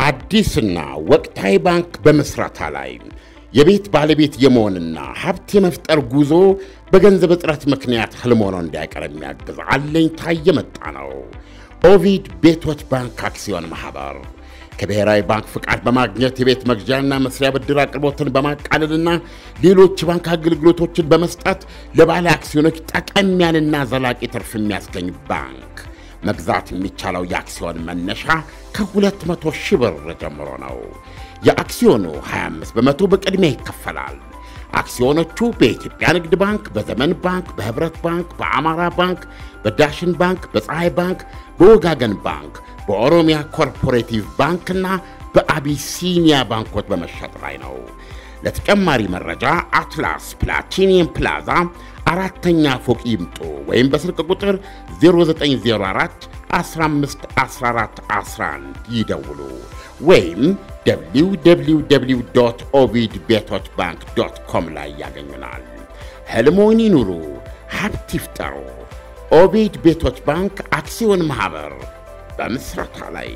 አዲስና ወቅታዊ ባንክ በመስራታ ላይ የቤት ባለቤት የመሆንና ሀብት የመፍጠር ጉዞ በገንዘብ እጥረት ምክንያት ህልም ሆኖ እንዳይቀር የሚያግዝ አለኝታ የመጣ ነው። ኦቪድ ቤቶች ባንክ አክሲዮን ማኅበር ከብሔራዊ ባንክ ፍቃድ በማግኘት የቤት መግዣና መስሪያ ብድር አቅርቦትን በማቃለልና ሌሎች ባንክ አገልግሎቶችን በመስጠት ለባለ አክሲዮኖች ጠቀም ያለና ዘላቂ ትርፍ የሚያስገኝ ባንክ። መግዛት የሚቻለው የአክሲዮን መነሻ ከ200 ሺህ ብር ጀምሮ ነው። የአክሲዮኑ 25 በመቶ በቅድሚያ ይከፈላል። አክሲዮኖቹ በኢትዮጵያ ንግድ ባንክ፣ በዘመን ባንክ፣ በህብረት ባንክ፣ በአማራ ባንክ፣ በዳሽን ባንክ፣ በፀሐይ ባንክ፣ በወጋገን ባንክ፣ በኦሮሚያ ኮርፖሬቲቭ ባንክና በአቢሲኒያ ባንኮች በመሸጥ ላይ ነው። ለተጨማሪ መረጃ አትላስ ፕላቲኒየም ፕላዛ አራተኛ ፎቅ ይምጡ ወይም በስልክ ቁጥር 0904 15 14 11 ይደውሉ ወይም www ኦቪድ ቤቶች ባንክ ዶት ኮም ላይ ያገኙናል። ህልሞን ይኑሩ፣ ሀብት ይፍጠሩ። ኦቪድ ቤቶች ባንክ አክሲዮን ማኅበር በምስረታ ላይ።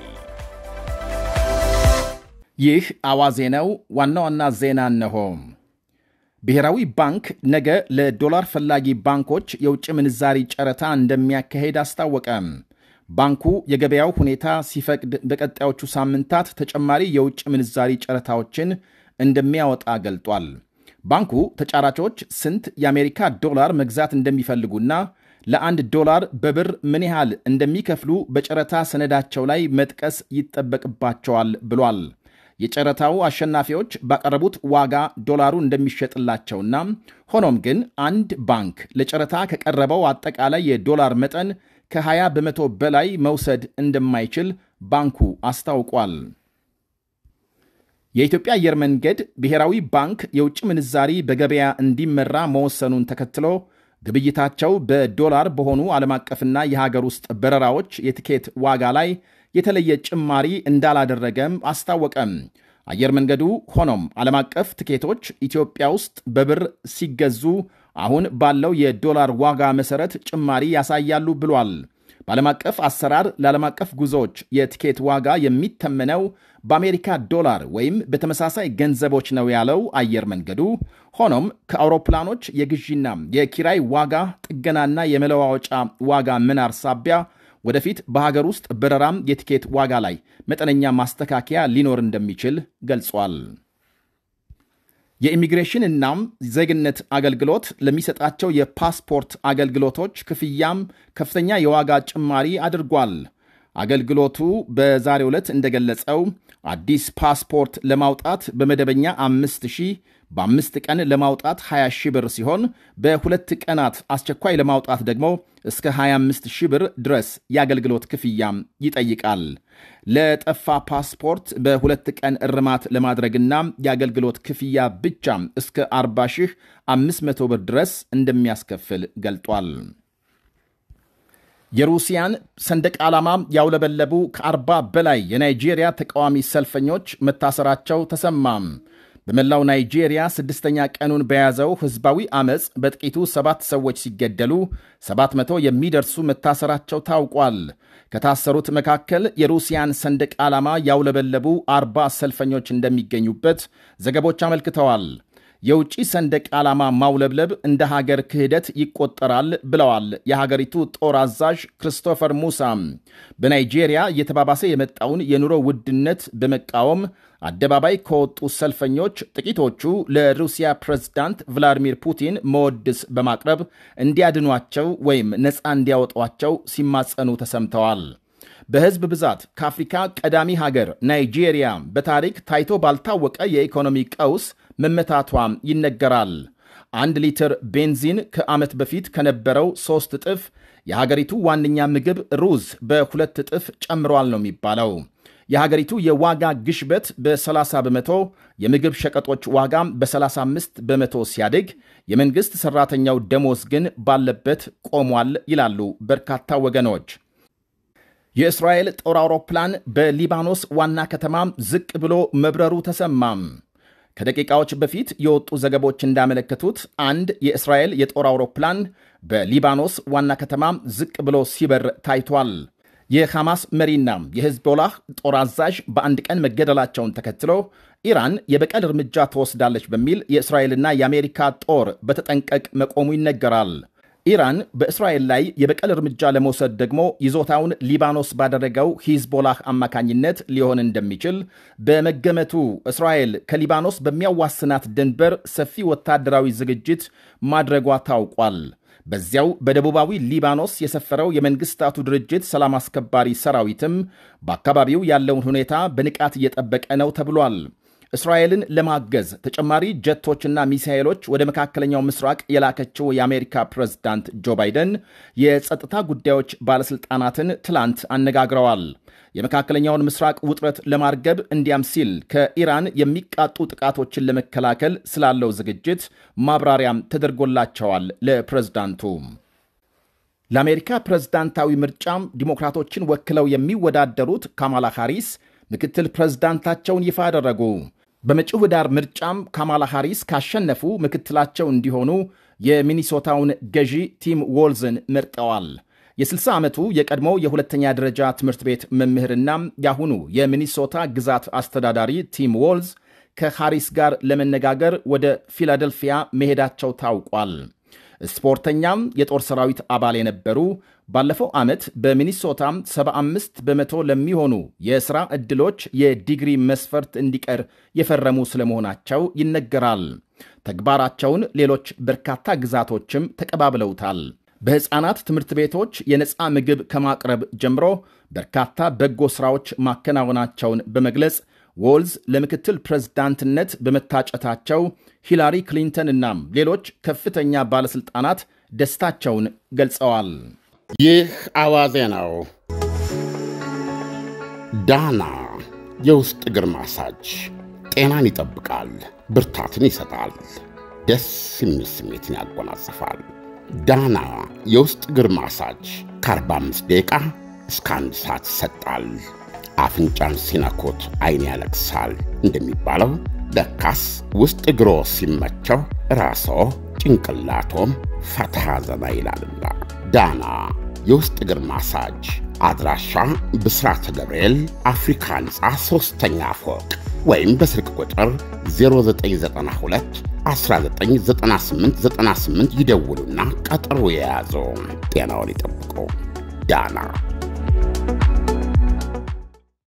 ይህ አዋዜ ነው። ዋና ዋና ዜና እነሆ። ብሔራዊ ባንክ ነገ ለዶላር ፈላጊ ባንኮች የውጭ ምንዛሪ ጨረታ እንደሚያካሄድ አስታወቀ። ባንኩ የገበያው ሁኔታ ሲፈቅድ በቀጣዮቹ ሳምንታት ተጨማሪ የውጭ ምንዛሪ ጨረታዎችን እንደሚያወጣ ገልጧል። ባንኩ ተጫራቾች ስንት የአሜሪካ ዶላር መግዛት እንደሚፈልጉና ለአንድ ዶላር በብር ምን ያህል እንደሚከፍሉ በጨረታ ሰነዳቸው ላይ መጥቀስ ይጠበቅባቸዋል ብሏል። የጨረታው አሸናፊዎች ባቀረቡት ዋጋ ዶላሩ እንደሚሸጥላቸውና ሆኖም ግን አንድ ባንክ ለጨረታ ከቀረበው አጠቃላይ የዶላር መጠን ከ20 በመቶ በላይ መውሰድ እንደማይችል ባንኩ አስታውቋል። የኢትዮጵያ አየር መንገድ ብሔራዊ ባንክ የውጭ ምንዛሪ በገበያ እንዲመራ መወሰኑን ተከትሎ ግብይታቸው በዶላር በሆኑ ዓለም አቀፍና የሀገር ውስጥ በረራዎች የትኬት ዋጋ ላይ የተለየ ጭማሪ እንዳላደረገም አስታወቀም። አየር መንገዱ ሆኖም ዓለም አቀፍ ትኬቶች ኢትዮጵያ ውስጥ በብር ሲገዙ አሁን ባለው የዶላር ዋጋ መሰረት ጭማሪ ያሳያሉ ብሏል። በዓለም አቀፍ አሰራር ለዓለም አቀፍ ጉዞዎች የትኬት ዋጋ የሚተመነው በአሜሪካ ዶላር ወይም በተመሳሳይ ገንዘቦች ነው ያለው አየር መንገዱ፣ ሆኖም ከአውሮፕላኖች የግዢና የኪራይ ዋጋ ጥገናና የመለዋወጫ ዋጋ መናር ሳቢያ ወደፊት በሀገር ውስጥ በረራም የትኬት ዋጋ ላይ መጠነኛ ማስተካከያ ሊኖር እንደሚችል ገልጿል። የኢሚግሬሽን እናም ዜግነት አገልግሎት ለሚሰጣቸው የፓስፖርት አገልግሎቶች ክፍያም ከፍተኛ የዋጋ ጭማሪ አድርጓል። አገልግሎቱ በዛሬው ዕለት እንደገለጸው አዲስ ፓስፖርት ለማውጣት በመደበኛ አምስት ሺህ በአምስት ቀን ለማውጣት 20 ሺህ ብር ሲሆን በሁለት ቀናት አስቸኳይ ለማውጣት ደግሞ እስከ 25 ሺህ ብር ድረስ የአገልግሎት ክፍያም ይጠይቃል። ለጠፋ ፓስፖርት በሁለት ቀን እርማት ለማድረግና የአገልግሎት ክፍያ ብቻ እስከ 40 ሺህ 500 ብር ድረስ እንደሚያስከፍል ገልጧል። የሩሲያን ሰንደቅ ዓላማ ያውለበለቡ ከ40 በላይ የናይጄሪያ ተቃዋሚ ሰልፈኞች መታሰራቸው ተሰማም። በመላው ናይጄሪያ ስድስተኛ ቀኑን በያዘው ሕዝባዊ ዐመፅ በጥቂቱ ሰባት ሰዎች ሲገደሉ 700 የሚደርሱ መታሰራቸው ታውቋል። ከታሰሩት መካከል የሩሲያን ሰንደቅ ዓላማ ያውለበለቡ አርባ ሰልፈኞች እንደሚገኙበት ዘገቦች አመልክተዋል። የውጭ ሰንደቅ ዓላማ ማውለብለብ እንደ ሀገር ክህደት ይቆጠራል ብለዋል የሀገሪቱ ጦር አዛዥ ክሪስቶፈር ሙሳ። በናይጄሪያ እየተባባሰ የመጣውን የኑሮ ውድነት በመቃወም አደባባይ ከወጡ ሰልፈኞች ጥቂቶቹ ለሩሲያ ፕሬዝዳንት ቭላዲሚር ፑቲን መወድስ በማቅረብ እንዲያድኗቸው ወይም ነፃ እንዲያወጧቸው ሲማጸኑ ተሰምተዋል። በሕዝብ ብዛት ከአፍሪካ ቀዳሚ ሀገር ናይጄሪያ በታሪክ ታይቶ ባልታወቀ የኢኮኖሚ ቀውስ መመታቷም ይነገራል። አንድ ሊትር ቤንዚን ከዓመት በፊት ከነበረው ሦስት እጥፍ የሀገሪቱ ዋነኛ ምግብ ሩዝ በሁለት እጥፍ ጨምሯል ነው የሚባለው። የሀገሪቱ የዋጋ ግሽበት በ30 በመቶ፣ የምግብ ሸቀጦች ዋጋ በ35 በመቶ ሲያድግ የመንግሥት ሠራተኛው ደሞዝ ግን ባለበት ቆሟል ይላሉ በርካታ ወገኖች። የእስራኤል ጦር አውሮፕላን በሊባኖስ ዋና ከተማ ዝቅ ብሎ መብረሩ ተሰማም። ከደቂቃዎች በፊት የወጡ ዘገቦች እንዳመለከቱት አንድ የእስራኤል የጦር አውሮፕላን በሊባኖስ ዋና ከተማ ዝቅ ብሎ ሲበር ታይቷል። የሐማስ መሪና የሂዝቦላህ ጦር አዛዥ በአንድ ቀን መገደላቸውን ተከትሎ ኢራን የበቀል እርምጃ ትወስዳለች በሚል የእስራኤልና የአሜሪካ ጦር በተጠንቀቅ መቆሙ ይነገራል። ኢራን በእስራኤል ላይ የበቀል እርምጃ ለመውሰድ ደግሞ ይዞታውን ሊባኖስ ባደረገው ሂዝቦላህ አማካኝነት ሊሆን እንደሚችል በመገመቱ እስራኤል ከሊባኖስ በሚያዋስናት ድንበር ሰፊ ወታደራዊ ዝግጅት ማድረጓ ታውቋል። በዚያው በደቡባዊ ሊባኖስ የሰፈረው የመንግስታቱ ድርጅት ሰላም አስከባሪ ሰራዊትም በአካባቢው ያለውን ሁኔታ በንቃት እየጠበቀ ነው ተብሏል። እስራኤልን ለማገዝ ተጨማሪ ጀቶችና ሚሳኤሎች ወደ መካከለኛው ምስራቅ የላከችው የአሜሪካ ፕሬዝዳንት ጆ ባይደን የጸጥታ ጉዳዮች ባለሥልጣናትን ትላንት አነጋግረዋል። የመካከለኛውን ምስራቅ ውጥረት ለማርገብ እንዲያም ሲል ከኢራን የሚቃጡ ጥቃቶችን ለመከላከል ስላለው ዝግጅት ማብራሪያም ተደርጎላቸዋል። ለፕሬዝዳንቱ ለአሜሪካ ፕሬዝዳንታዊ ምርጫም ዲሞክራቶችን ወክለው የሚወዳደሩት ካማላ ሃሪስ ምክትል ፕሬዝዳንታቸውን ይፋ አደረጉ። በመጪው ኅዳር ምርጫም ካማላ ሃሪስ ካሸነፉ ምክትላቸው እንዲሆኑ የሚኒሶታውን ገዢ ቲም ዎልዝን መርጠዋል። የ60 ዓመቱ የቀድሞ የሁለተኛ ደረጃ ትምህርት ቤት መምህርና የአሁኑ የሚኒሶታ ግዛት አስተዳዳሪ ቲም ዎልዝ ከሃሪስ ጋር ለመነጋገር ወደ ፊላደልፊያ መሄዳቸው ታውቋል። ስፖርተኛም የጦር ሰራዊት አባል የነበሩ ባለፈው ዓመት በሚኒሶታ 75 በመቶ ለሚሆኑ የሥራ ዕድሎች የዲግሪ መስፈርት እንዲቀር የፈረሙ ስለመሆናቸው ይነገራል። ተግባራቸውን ሌሎች በርካታ ግዛቶችም ተቀባብለውታል። በሕፃናት ትምህርት ቤቶች የነፃ ምግብ ከማቅረብ ጀምሮ በርካታ በጎ ሥራዎች ማከናወናቸውን በመግለጽ ዎልዝ ለምክትል ፕሬዝዳንትነት በመታጨታቸው ሂላሪ ክሊንተን እናም ሌሎች ከፍተኛ ባለሥልጣናት ደስታቸውን ገልጸዋል። ይህ አዋዜ ነው። ዳና የውስጥ እግር ማሳጅ ጤናን ይጠብቃል፣ ብርታትን ይሰጣል፣ ደስ የሚል ስሜትን ያጎናጽፋል። ዳና የውስጥ እግር ማሳጅ ከ45 ደቂቃ እስከ አንድ ሰዓት ይሰጣል። አፍንጫን ሲነኩት አይን ያለቅሳል እንደሚባለው ለካስ ውስጥ እግሮ ሲመቸው ራስዎ ጭንቅላቶም ፈታ ዘና ይላልና። ዳና የውስጥ እግር ማሳጅ አድራሻ ብስራተ ገብርኤል አፍሪካ ሕንፃ ሦስተኛ ፎቅ ወይም በስልክ ቁጥር 0992 199898 ይደውሉና ቀጠሮ የያዙ። ጤናውን ይጠብቁ። ዳና